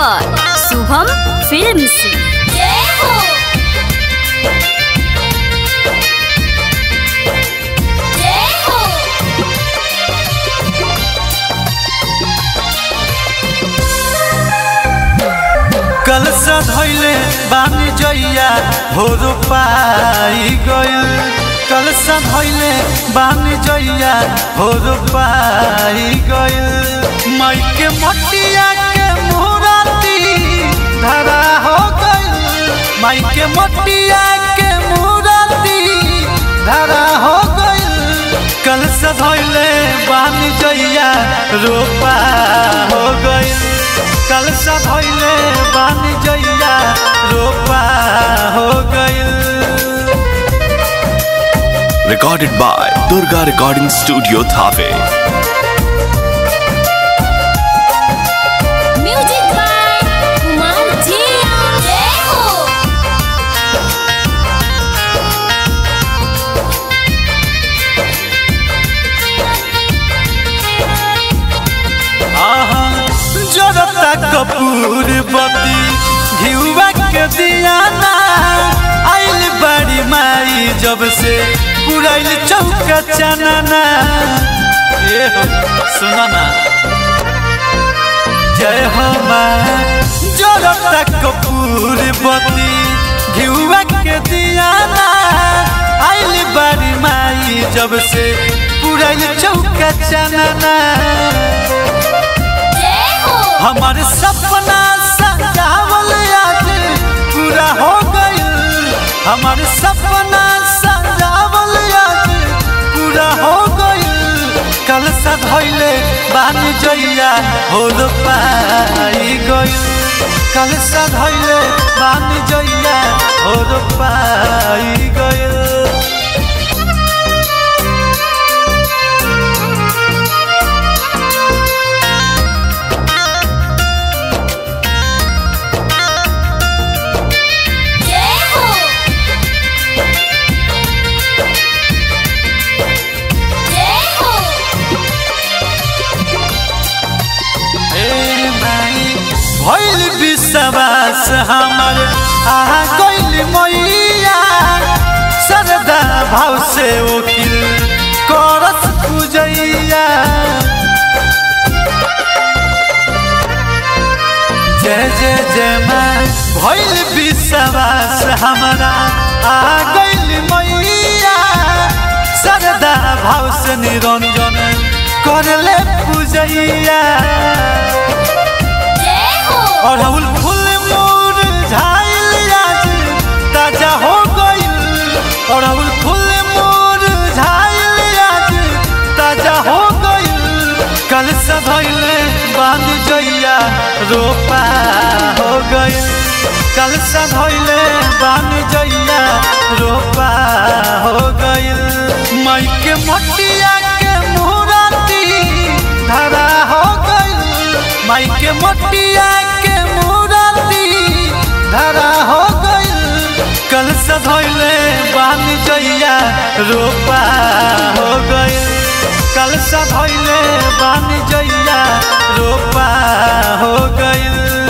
पर शुभम फिल्म्स कल से धैले बानी जइया हो पाई गइल कल से धैले बानी जइया हो पाई गइल मई के मटिया के मुराती धरा हो गइल मई के मटिया के मुराती धरा हो गइल कल से धैले बानी जइया रोपा हो गइल कल से धैले बानी जइया रोपा हो गइल Recorded by Durga Recording Studio Thave. Music by Kumar Jiya जय हो आहा जरता कपूर बती घिउवा के दियाना आइल बड़ी माई जब से पुराइल चौका चनाना ए हो सुना ना जय हो माँ जरता कपूर बती घिउवा के दियाना आइल बड़ी माई जब से पुराइल चौका चनाना जय हो हमार सपना सजावल आज पूरा हो गइल हमार सपना सजावल आज पूरा हो गइल कल सधैले बानी जइया हो पाई गइल कल सधैले बानी जइया हो पाई गइल जय हो जय हो ए माई भइल विश्वास हमर आ गइल मैया सरदा भाव से ओकिल करस पूजैया जय जय जय माँ भइल विश्वास हमरा आ गइल मैया सरदा भाव से निरंजन करले पूजैया जय हो अड़हुल फूल मोर झाइल आज ताजा हो गइल अड़हुल फूल मोर झाइल आज ताजा हो गइल कल सधैले बांध जइया रोपा हो गइल कल सधैले बांध जइया रोपा हो गइल मई के मटिया के मुराती धरा हो गइल माई के मटिया के मुराती धरा हो गइल कल सधैले बान जइया रोपा हो गइल कल सधैले बान जइया रोपा हो गइल